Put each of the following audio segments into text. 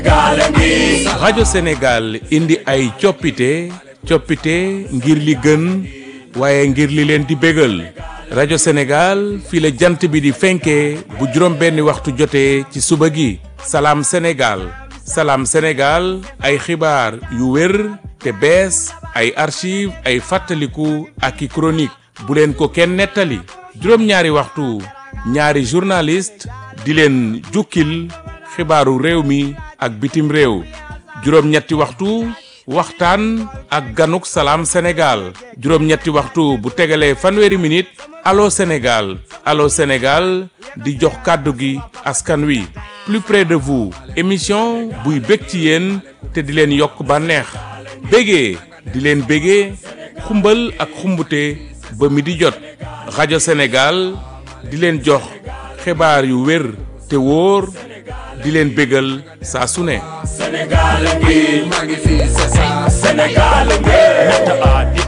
rajo Sénégal indi ay coppite coppite ngir li gën waaye ngir li leen di bégal rajo Sénégal fii la jant bi di fenkee bu juróom benni waxtu jotee ci suba gi salaam Sénégal salaam Sénégal ay xibaar yu wér te bees ay archive ay fàttaliku ak i chronique bu leen ko kenn nettali juróom-ñaari waxtu ñaari journaliste di leen jukkil xibaaru réew mi ak bitim réew juróom-ñetti waxtu waxtaan ak ganuk salaam Sénégal juróom-ñetti waxtu bu tegalee fanweeri minute allo Sénégal allo Sénégal di jox kàddu gi askan wi plus près de vous émission buy bég ci yéen te di leen yokk bànneex bégee di leen bégee xumbal ak xumbute ba mi di jot rajo Sénégal di leen jox xibaar yu wér te wóor di leen bégal saa su ne Sénégal ngi maa ngi fi c'est ça Sénégal ngi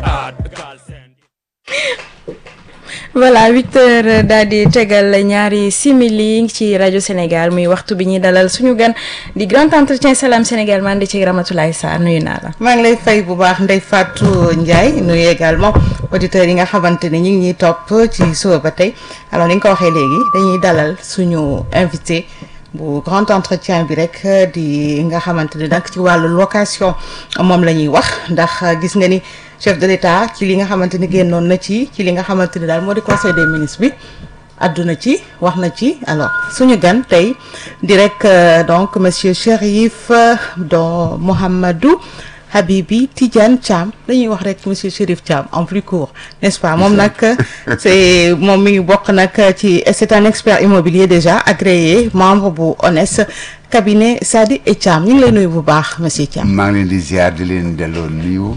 voilà huit heures daal di tegal ñaari simili ci rajo Sénégal muy waxtu bi ñuy dalal suñu gan di grand entretien Salam Sénégal man di ci Ramatoulaye Sarr nuyu naa la. maa ngi lay fay bu baax Ndeye Fatou Ndiaye nuyu également auditeurs yi nga xamante ne ñu ngi ñuy topp ci suba ba tey alors ni nga ko waxee léegi dañuy dalal suñu invité. bu grand entretien bi rek di nga xamante ni nag ci wàllu location moom la ñuy wax ndax gis nga ni chef de l'État ci li nga xamante ni génnoon na ci ci li nga xamante ni daal moo di conseil des ministres bi àdduna ci wax na ci alors suñu gan tey di rek donc monsieur Chérif don Mohamedou Habibi Tidiane Thiam dañuy wax rek monsieur Chérif Thiam en plus court n'est-ce pas moom nag c'est moom mi ngi bokk nag ci c'est un expert immobilier déjà agréé membre bu ONES cabinet Sadi et Thiam ñu ngi lay nuyu bu baax monsieur Thiam. maa ngi leen di ziar di leen delloo nuyu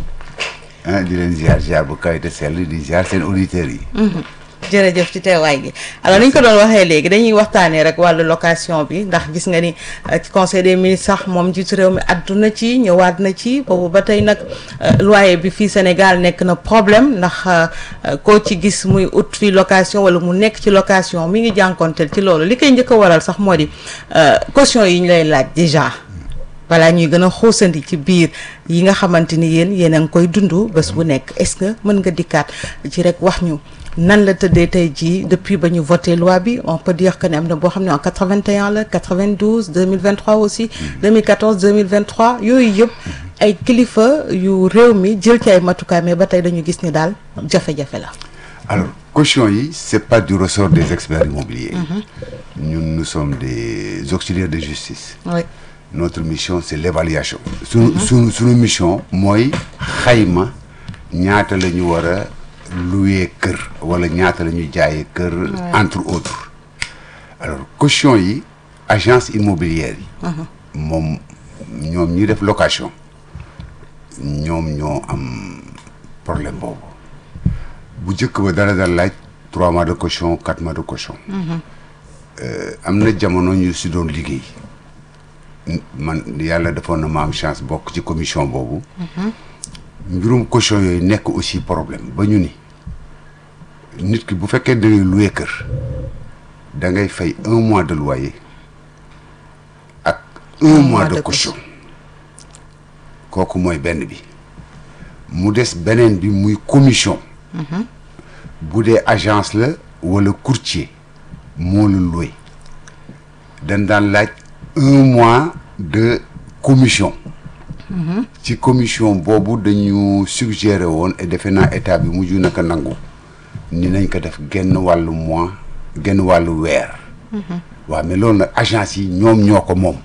di leen ziar ziar bu kaw te sell di ziar seen auditeurs yi. jërëjëf ci teewaay gi alors ni ñu ko doon waxee léegi dañuy waxtaanee rek wàllu location bi ndax gis nga ni ci conseil des ministres sax moom jiitu réew mi àdduna ci ñëwaat na ci boobu ba tey nag loyer bi fii Sénégal nekk na problème ndax koo ci gis muy ut fii location wala mu nekk ci location mi ngi jànkonteel ci loolu li koy njëkk a waral sax moo di caution yi ñu lay laaj déjà balaa ñuy gën a xuusandi ci biir yi nga xamante ni yéen yéen a ngi koy dund bés bu nekk est-ce que mën nga dikkaat ci rek wax ñu nan la tëddee tey jii depuis ba ñu voté loi bi on peut dire que ne am na boo xam ne en 81 la 92 2023 aussi 2014 2023 yooyu yëpp ay kilifa yu réew mi jël ci ay matukaay mais ba tey dañu gis ni daal jafe-jafe la. alors caution yi c'est pas du ressort des experts immobiliers. ñun nous sommes des auxiliaires de justice. oui. notre mission c'est l'évaluation. suñu suñu suñu mission mooy xayma ñaata la ñu war a louer kër wala ñaata la ñuy jaayee kër. entre autres. alors caution yi agence immobilière yi. moom ñoom ñi def location ñoom ñoo am problème boobu bu njëkk ba dara dal laaj trois mois de caution quatre mois de caution. am na jamono ñu si doon liggéey. man yàlla defoon na ma am chance bokk ci commission boobu. mbirum caution yooyu nekk aussi problème ba ñu ni nit ki bu fekkee da ngay louer kër da ngay fay un mois de loyer ak un mois de caution kooku mooy benn bi mu des beneen bi muy commission. bu dee agence la wala courtier moo la louer dañ daan laaj. un mois de commission ci commission boobu dañu suggéré woon et defe naa état bi mujj naka nangu ni nañ ko def genn wàllu mois genn wàllu weer waaw mais loolu nag agence yi ñoom ñoo ko moom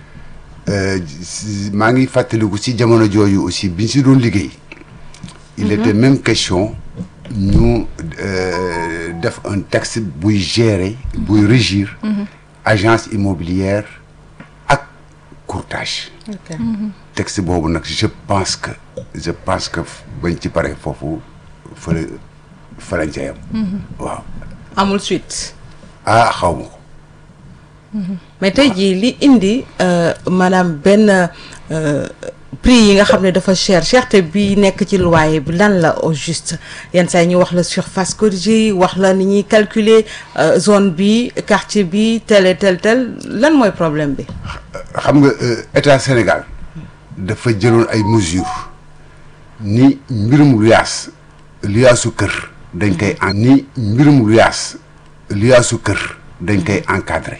maa ngi fàttaliku ci jamono jooju aussi biñ si doon liggéey il était même question ñu def un texte buy gérer buy régir agence immobilière courtage texte boobu nag je pense que je pense que bañ ci pare foofu fa la fa lañ ca yam waaw amul suite. ah xaw ma ko mais tey jii li indi maanaam benn prix yi nga xam ne dafa cher cherté bi nekk ci loyer bi lan la au juste yenn saa yi ñu wax la surface corrigée yi wax la ni ñuy calculer euh, zone bi quartier bi tel et tel tel lan mooy problème bi. xam nga euh, état Sénégal dafa jëloon ay mesures ni mbirum luyaas luyaasu kër dañ koy en ni mbirum luyaas luyaasu kër dañ koy encadré